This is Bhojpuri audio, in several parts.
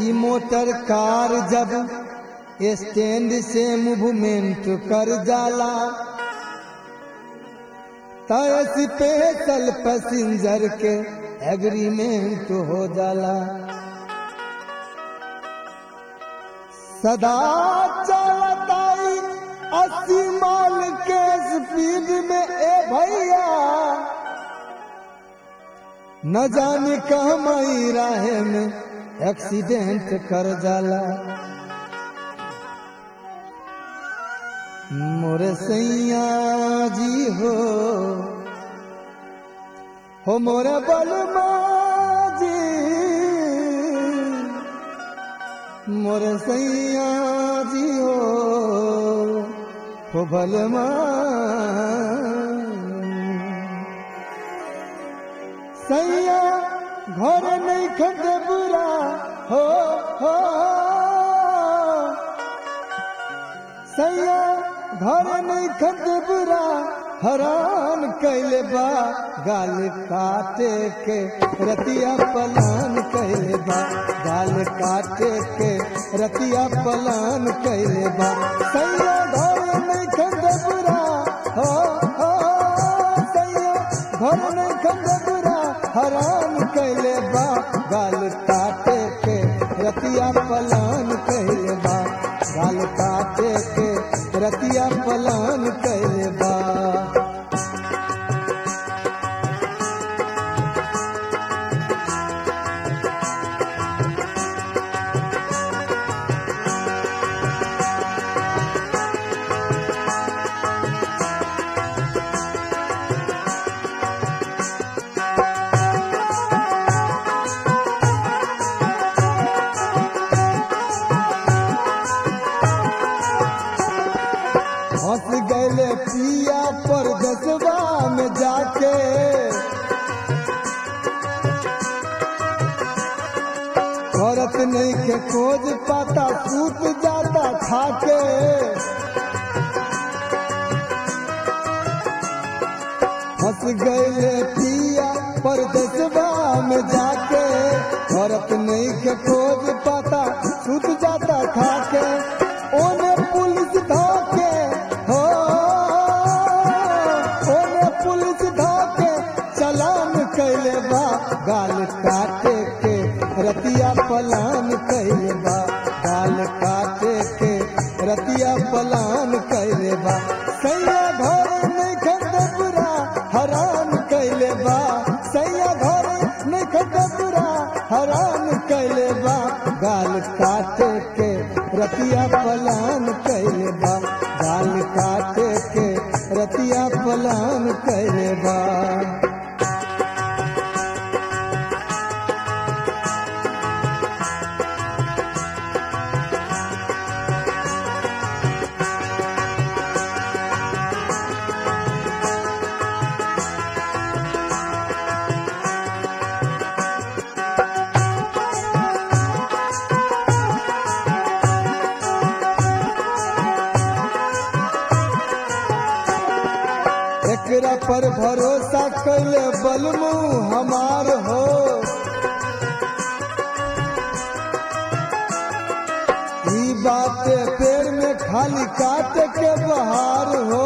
ई मोटर कार जब स्टैंड से मूवमेंट कर जाला तय स्पेशल पैसेंजर के एग्रीमेंट हो जाला सदा चलताई अस्सी माल के स्पीड में ए भैया न जाने कहमई राहे में एक्सीडेंट कर जाला मोरे सैया जी हो हो मोरे बलमा जी मोरे सैया जी हो हो बलमा सैया घर नहीं खटे बुरा हो हो सैया घर नहीं खटे बुरा हराम कैले बा गाल काटे के रतिया पलान कैले बा गाल काटे के रतिया पलान कैले बा सैया घर नहीं खटे बुरा हो हो सैया घर नहीं खटे बुरा हराम कैले बा गाल काटे के रतिया पलान कैले बा गाल काटे के रतिया पलान कैले बा हंस गए पिया पर दसवा में जाके औरत नहीं के खोज पाता सूत जाता खाके हंस गए पिया पर दसवा में जाके औरत नहीं के खोज पाता सूत जाता खाके ओने पुलिस धाके हो ओने पुलिस धाके चलान कैले बा गाल काटे के रतिया पलान कैले बा गाल काटे के रतिया पलान कैले बा सैया घर नहीं खटे बुरा हराम कैले बा सैया घर नहीं खटे बुरा हराम कैले बा गाल काटे के रतिया पलान कैले बा गाल काटे के रतिया पलान कैले बा एकरा पर भरोसा कैले बलमू हमार हो ई बात पेड़ में खाली काट के बहार हो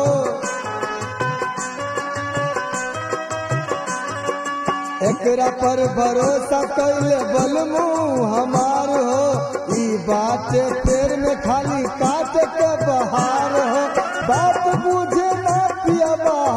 एकरा पर भरोसा कैले बलमू हमार हो ई बात पेड़ में खाली काट के बहार हो बात बुझे ना पिया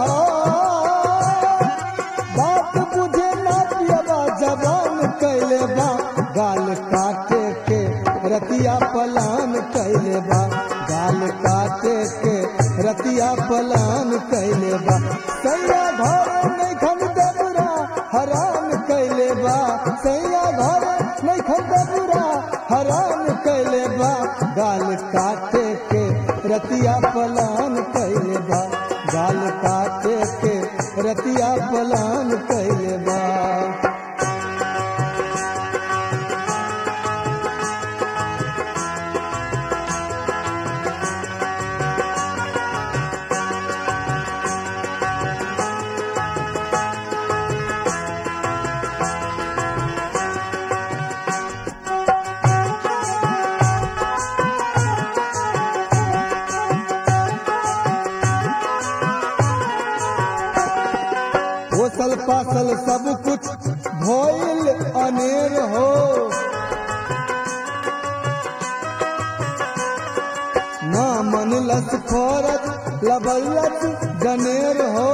बात बुझे ना पिया जबान कैले बा गाल काटे के रतिया पलान कैले बा गाल काटे के रतिया पलान कैले बा सैया घर नहीं खन बुरा हराम कैले बा सैया घर नहीं खन बुरा हराम कैले बा गाल काटे के रतिया पलान कैले बा गाल काटे के रतिया पलान कैले बा पोसल पासल सब कुछ भइल अनेर हो ना मन लस फरज लबलत गनेर हो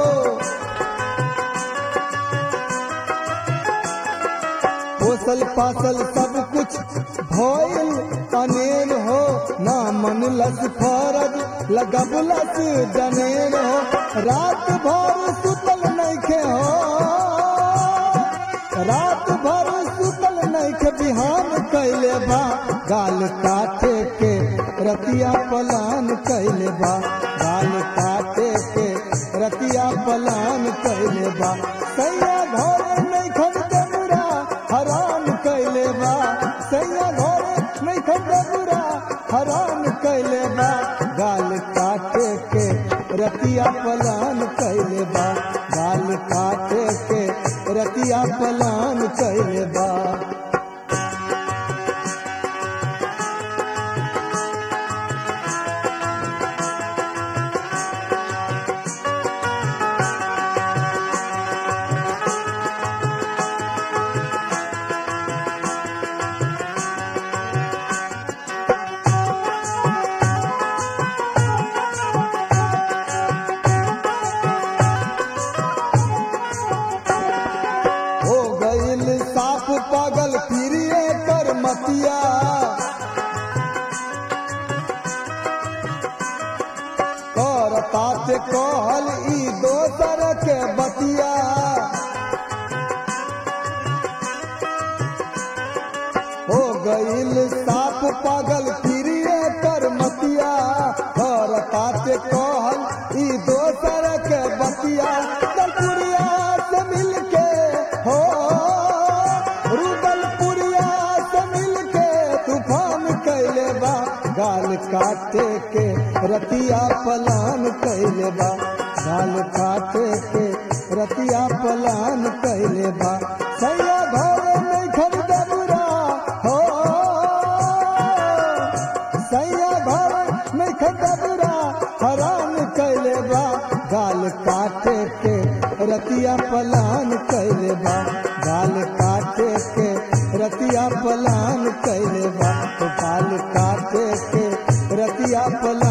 पोसल पासल सब कुछ भइल अनेर हो ना मन लस फरज लगबलस जनेर हो रात भर सुतल नइखे हो रात भर सुतल नइखे बिहान कैले बा गाल काटे के रतिया पलान कैले बा गाल काटे के रतिया पलान कैले बा सैया घरे नइखन देबुरा हरान कैले बा सैया घरे नइखन देबुरा हरान कैले बा गाल काटे के रतिया पलान कैले बा गाल काटे के रतिया पलान कैले बा हो गईल साफ पागल फिरिए कर मतिया करता ते कहल ई दोसर के बतिया हो गईल साफ पागल फिरिए कर मतिया करता ते कहल ई दोसर के बतिया दलपुरिया से मिलके हो रुदलपुरिया से मिलके तूफान कैले बा गाल काटे के रतिया पलान कैले बा गाल काटे के रतिया पलान कैले बा सैया घरे नहीं खरीदे बुरा हो सैया घरे नहीं खरीदे बुरा हरान कैले बा गाल काटे के रतिया पलान कैले बा गाल काटे के रतिया पलान कैले बा तो गाल काटे के रतिया पलान